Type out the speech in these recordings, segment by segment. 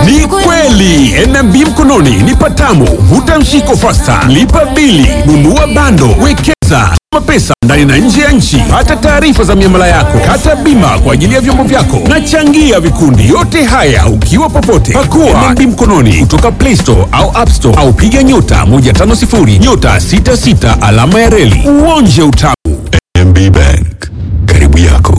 Ni kweli NMB mkononi ni patamu. Vuta mshiko fasta, lipa bili, nunua bando, wekeza mapesa ndani na nje ya nchi. Pata taarifa za miamala yako, kata bima kwa ajili ya vyombo vyako na changia vikundi. Yote haya ukiwa popote, pakua NMB mkononi kutoka Play Store au App Store au piga nyota 150 nyota 66 alama ya reli uonje utamu. NMB Bank, karibu yako.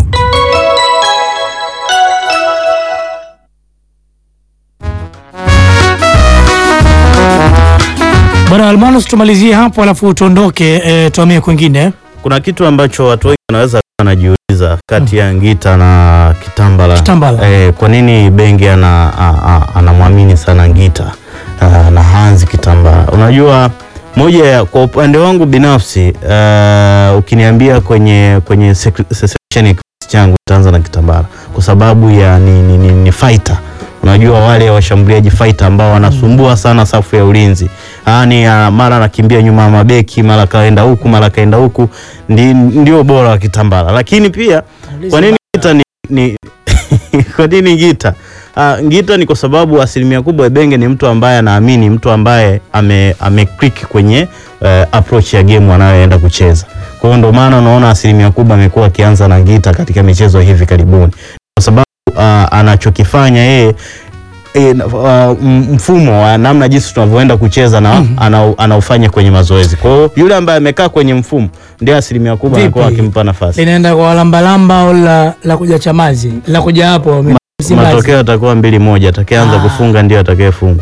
Bwana Almanos, tumalizie hapo alafu tuondoke, e, tuamie kwingine. Kuna kitu ambacho watu wengi wanaweza kuwa wanajiuliza kati ya Ngita na Kitambala. Kitambala. Eh, kwa nini Benge ana a- a- anamwamini sana Ngita ah, na Hanzi Kitambala? Unajua moja ya kwa upande wangu binafsi uh, ukiniambia kwenye kwenye sek- section ya kikosi changu itaanza na Kitambala kwa sababu ya ni, ni, ni, ni fighter unajua wale washambuliaji fighter ambao wanasumbua sana safu ya ulinzi yani uh, mara anakimbia nyuma ya mabeki mara kaenda huku mara kaenda huku ndi, ndio bora wa Kitambala lakini pia kwa nini Ngita ni, ni kwa nini Ngita Uh, Ngita ni kwa sababu asilimia kubwa Ebenge ni mtu ambaye anaamini, mtu ambaye ame, ame click kwenye uh, approach ya game anayoenda kucheza. Kwa hiyo ndio maana unaona asilimia kubwa amekuwa akianza na Ngita katika michezo hivi karibuni, kwa sababu uh, anachokifanya yeye e, uh, mfumo wa namna jinsi tunavyoenda kucheza na ana, anaufanya kwenye mazoezi. Kwa hiyo yule ambaye amekaa kwenye mfumo ndio asilimia kubwa Vipi? anakuwa akimpa nafasi. Linaenda kwa lambalamba au la, la kuja Chamazi la kuja hapo Msimbazi. Matokeo atakuwa mbili moja, atakayeanza Ah. kufunga ndio atakayefungwa.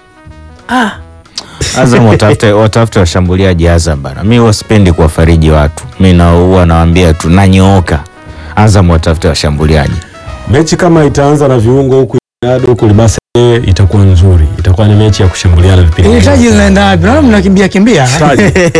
Ah, Azam watafute watafute washambuliaji Azam bana. Mi huwa sipendi kuwafariji watu, mi na huwa nawaambia tu nanyooka. Azam watafute washambuliaji. Mechi kama itaanza na viungo huku Ronaldo huku Libasa yeye itakuwa nzuri, itakuwa ni mechi ya kushambuliana vipindi. ile taji linaenda wapi? Naona mnakimbia kimbia. Taji.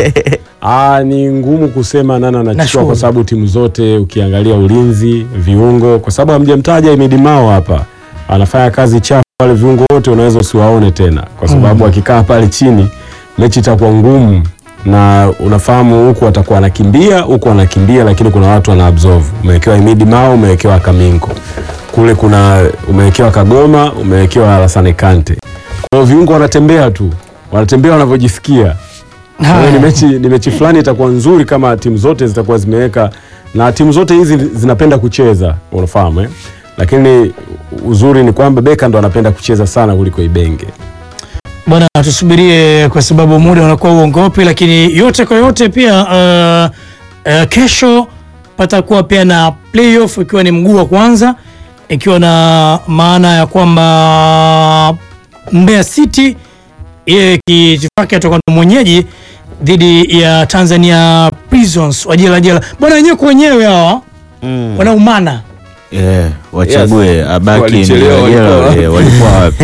Ah, ni ngumu kusema nani anachukua Nashukuru. kwa sababu timu zote ukiangalia ulinzi, viungo, kwa sababu hamjamtaja Imidi Mao hapa, anafanya kazi chafu. Wale viungo wote unaweza usiwaone tena, kwa sababu akikaa pale chini mechi itakuwa ngumu, na unafahamu huku atakuwa anakimbia huku anakimbia, lakini kuna watu wana absorb. Umewekewa Imidi Mao, umewekewa Kamingo kule, kuna umewekewa Kagoma, umewekewa Alassane Kante. Kwa hiyo viungo wanatembea tu, wanatembea wanavyojisikia. Kwa hiyo ni Haya. mechi, ni mechi fulani itakuwa nzuri kama timu zote zitakuwa zimeweka, na timu zote hizi zinapenda kucheza, unafahamu eh? Lakini uzuri ni kwamba Beka ndo anapenda kucheza sana kuliko Ibenge. Bwana, tusubirie kwa sababu muda unakuwa uongopi, lakini yote kwa yote pia uh, uh, kesho patakuwa pia na playoff ikiwa ni mguu wa kwanza, ikiwa na maana ya kwamba Mbeya City yeye kitifaki atakuwa ndo mwenyeji dhidi ya Tanzania Prisons wa jela jela. Bwana, wenyewe kwa wenyewe hawa Mm. wanaumana Yeah, wachague abaki Walichelewa, jela, walikuwa eh, walikuwa wapi?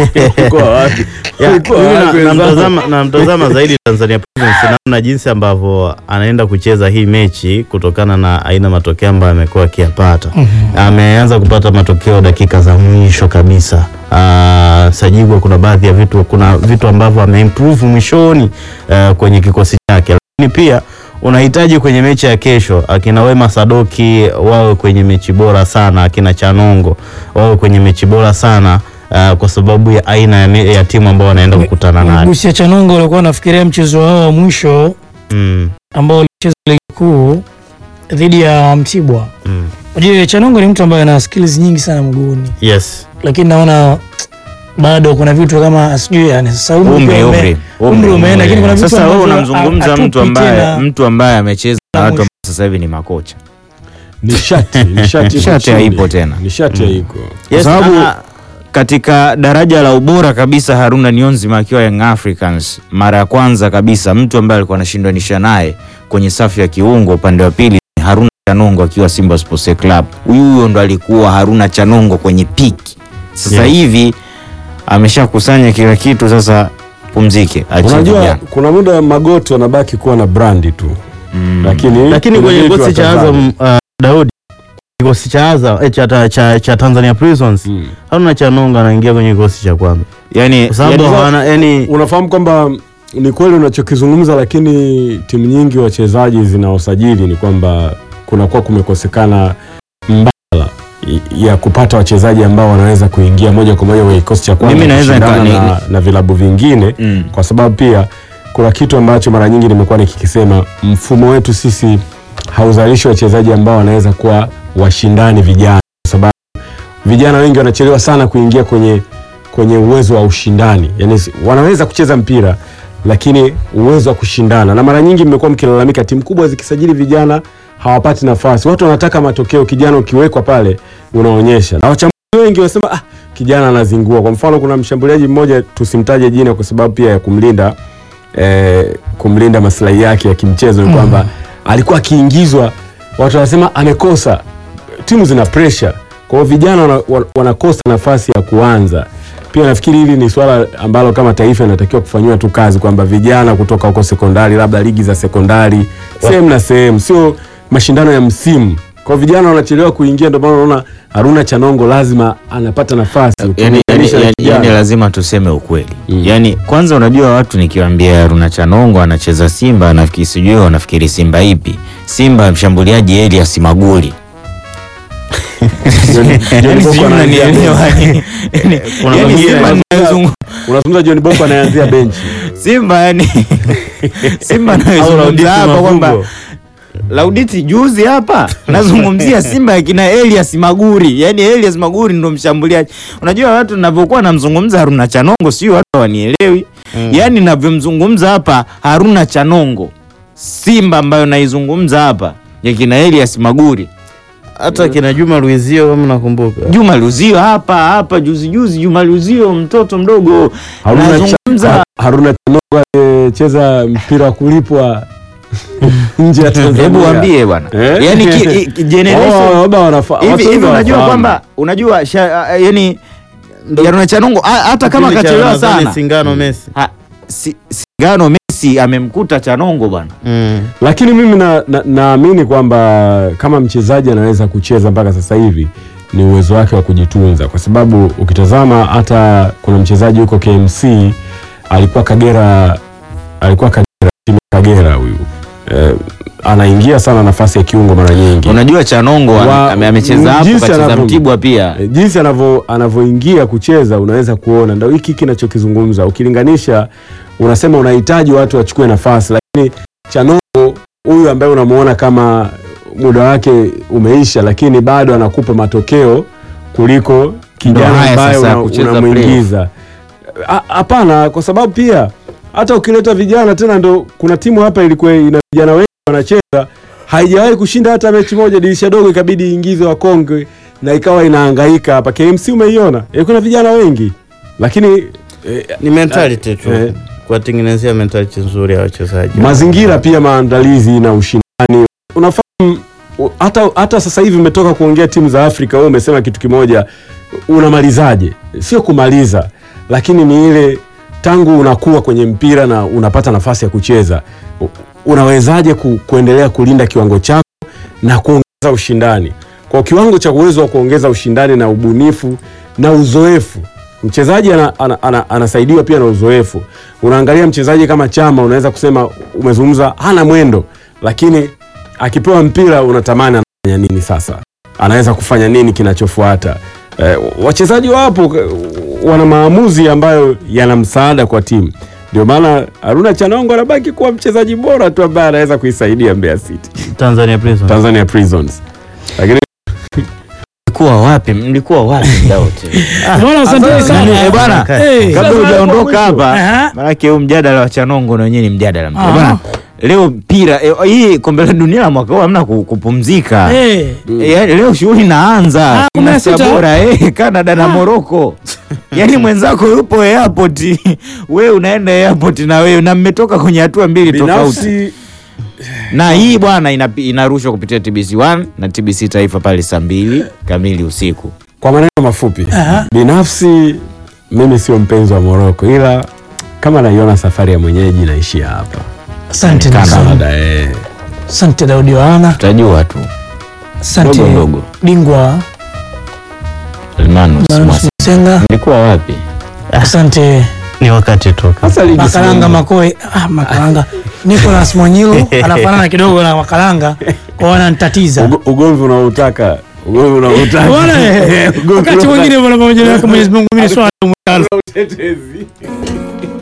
Ya, Walikuwa mimi na- wapi wenzangu? namtazama namtazama zaidi Tanzania Prisons namna jinsi ambavyo anaenda kucheza hii mechi kutokana na aina matokeo ambayo amekuwa akiyapata. Ameanza kupata matokeo dakika za mwisho kabisa. Ah, Sajigwa kuna baadhi ya vitu kuna vitu ambavyo ameimprove mwishoni ah, kwenye kikosi chake, lakini pia unahitaji kwenye mechi ya kesho akina Wema Sadoki wawe kwenye mechi bora sana, akina Chanongo wawe kwenye mechi bora sana uh, kwa sababu ya aina ya, me- ya timu ambao wanaenda kukutana nayo. Gusia Chanongo walikuwa wanafikiria mchezo wao wa mwisho Mm, ambao ulicheza ligi kuu dhidi ya Mtibwa. mm. Unajua Chanongo ni mtu ambaye ana skills nyingi sana mguuni, Yes. lakini naona bado kuna vitu kama sijui yani sasa umri Umri, pia ume- umri, umri umeenda, lakini kuna vitu Sasa wewe ambavyo unamzungumza hatupi mtu ambaye tena. mtu ambaye amecheza na Na watu mwisho. ambao sasa hivi ni makocha. Nishati, nishati iko Nishati chini. haipo tena. Nishati haiko. Kwa Yes, sababu ah, katika daraja la ubora kabisa Haruna Niyonzima akiwa Young Africans mara ya kwanza kabisa, mtu ambaye alikuwa anashindanisha naye kwenye safu ya kiungo upande wa pili ni Haruna Chanongo akiwa Simba Sports Club. Huyu huyo ndo alikuwa Haruna Chanongo kwenye piki. Sasa Yes. hivi ameshakusanya kila kitu, sasa pumzike, achie Unajua vijana. kuna muda magoti wanabaki kuwa na brandi tu, lakini lakini kuna kwenye vitu kikosi cha watazame. Azam uh, Daudi kikosi cha Azam eh, cha, cha, cha, cha Tanzania Prisons Mm. Haruna Chanongo anaingia kwenye kikosi cha kwanza Yani, kwa sababu yani- hawana yani Unafahamu kwamba ni kweli unachokizungumza, lakini timu nyingi wachezaji zinaosajili ni kwamba kunakuwa kumekosekana mbadala ya kupata wachezaji ambao wanaweza kuingia moja kwa moja kwenye kikosi cha kwanza Mimi naweza kushindana nika- na, na vilabu vingine Mm. kwa sababu pia kuna kitu ambacho mara nyingi nimekuwa nikikisema, mfumo wetu sisi hauzalishi wachezaji ambao wanaweza kuwa washindani vijana, kwa sababu vijana wengi wanachelewa sana kuingia kwenye kwenye uwezo wa ushindani, yani wanaweza kucheza mpira lakini uwezo wa kushindana, na mara nyingi mmekuwa mkilalamika timu kubwa zikisajili vijana hawapati nafasi. Watu wanataka matokeo, kijana ukiwekwa pale unaonyesha, na wachambuzi wengi wanasema ah, kijana anazingua. Kwa mfano, kuna mshambuliaji mmoja tusimtaje jina kwa sababu pia ya kumlinda eh, kumlinda maslahi yake ya kimchezo ni kwamba alikuwa akiingizwa, watu wanasema amekosa. Timu zina pressure, kwa hiyo vijana wana, wana- wanakosa nafasi ya kuanza. Pia nafikiri hili ni swala ambalo kama taifa inatakiwa kufanyiwa tu kazi, kwamba vijana kutoka huko sekondari, labda ligi za sekondari sehemu na sehemu, sio mashindano ya msimu. Kwa hiyo vijana wanachelewa kuingia, ndio maana unaona Haruna Chanongo lazima anapata nafasi yani, yani, ukilinganisha na yani, kijana. yani lazima tuseme ukweli Mm. yani kwanza unajua watu nikiwaambia Haruna Chanongo anacheza Simba anafikiri sijui wanafikiri Simba ipi Simba mshambuliaji Elias Maguli John- John Yani Boko sijui anaanzia mnanielewa, benchi. yani- Kuna yani mwingine Simba anazungumza- anayozungu- Unazungumza John Boko anaanzia benchi. Simba yani Simba Au Lauditi anayozungumza hapa kwamba Mavumbo. Lauditi juzi hapa nazungumzia Simba akina Elias Maguri, yaani Elias Maguri ndo mshambuliaji. Unajua watu ninavyokuwa namzungumza Haruna Chanongo, sio watu hawanielewi mm. Yaani ninavyomzungumza hapa Haruna Chanongo, Simba ambayo naizungumza hapa ya kina Elias Maguri, hata kina Juma Luizio kama nakumbuka Juma Luzio hapa hapa juzi juzi, Juma Luzio mtoto mdogo Haruna Cha- nazungumza Haruna Chanongo aliyecheza mpira wa kulipwa nje ya Tanzania. Hebu waambie bwana, Eh? yaani ki- ki- generation Oh, labda wanafa- hivi watu hivi, wengi unajua wanafahamu. kwamba unajua sha, a- yani Haruna Chanongo a- hata kama Kipindi cha kachelewa Ramadhani sana Singano Messi ha, si, Singano Messi amemkuta Chanongo bwana. mm. lakini mimi naamini na, naamini kwamba kama mchezaji anaweza kucheza mpaka sasa hivi ni uwezo wake wa kujitunza, kwa sababu ukitazama hata kuna mchezaji huko KMC alikuwa Kagera, alikuwa Kagera, timu ya Kagera huyu eh, anaingia sana nafasi ya kiungo mara nyingi Unajua Chanongo Wa- ame- amecheza hapo, jinsi kacheza anavyo- Mtibwa pia. E, jinsi anavyo anavyoingia kucheza unaweza kuona, ndio hiki kinachokizungumza. Ukilinganisha unasema unahitaji watu wachukue nafasi, lakini Chanongo huyu ambaye unamuona kama muda wake umeisha, lakini bado anakupa matokeo kuliko Ndio kijana haya ambaye sasa ya una- kucheza unamuingiza. Ha- Hapana, kwa sababu pia hata ukileta vijana tena, ndo kuna timu hapa ilikuwa ina vijana wengi wanacheza, haijawahi kushinda hata mechi moja. Dirisha dogo ikabidi iingize wakongwe na ikawa inahangaika hapa. KMC umeiona, ilikuwa na vijana wengi, lakini eh, ni mentality tu eh. kuwatengenezea mentality nzuri ya wachezaji mazingira pia maandalizi na ushindani unafahamu u- hata, hata sasa hivi umetoka kuongea timu za Afrika wewe umesema kitu kimoja unamalizaje sio kumaliza lakini ni ile tangu unakuwa kwenye mpira na unapata nafasi ya kucheza u- unawezaje ku, kuendelea kulinda kiwango chako na kuongeza ushindani kwa kiwango cha uwezo wa kuongeza ushindani na ubunifu na uzoefu mchezaji ana, ana, ana, anasaidiwa pia na uzoefu unaangalia mchezaji kama chama unaweza kusema umezungumza hana mwendo lakini akipewa mpira unatamani anafanya nini sasa anaweza kufanya nini kinachofuata eh, wachezaji wapo eh, wana maamuzi ambayo yana msaada kwa timu ndio maana haruna chanongo anabaki kuwa mchezaji bora tu ambaye anaweza kuisaidia mbeya city Tanzania Prisons tanzania prisons lakini Mlikuwa wapi? Mlikuwa wapi muda wote? Bwana, asanteni sana. Eh, bwana, Eh, kabla sasa hujaondoka hapo hapa, Aha. maanake huu mjadala wa Chanongo na wenyewe ni mjadala mpya. Aha. Bwana, leo mpira eh, hii kombe la dunia la mwaka huu hamna ku- kupumzika. Eh, Eh, yaani leo shughuli inaanza Ah, kumi na Kuna sita. bora eh, Canada na Morocco. Yaani mwenzako yupo airport, wewe unaenda airport na wewe na mmetoka kwenye hatua mbili tofauti. binafsi Na hii bwana ina- inarushwa kupitia TBC1 na TBC Taifa pale saa mbili kamili usiku. kwa maneno mafupi Aha. binafsi mimi sio mpenzi wa moroko ila kama naiona safari ya mwenyeji naishia hapa asante Nelson. Canada, eh. asante Daudi Yohana, Tutajua tu. asante Dogo dogo. bingwa Almanus Manus Mwasi. Msenga, Mlikuwa wapi? asante ni wakati tu Sasa ligi Makalanga si- Makoe. Ah, Makalanga Nicolas Mwanyilu anafanana kidogo na Makalanga kwa wananitatiza. Ugo- ugomvi unaotaka Wewe unautaka. Bwana, eh, Ugomvi wakati unautaka. mwingine bwana pamoja na Mwenyezi Mungu mimi ni swala muhimu. Utetezi.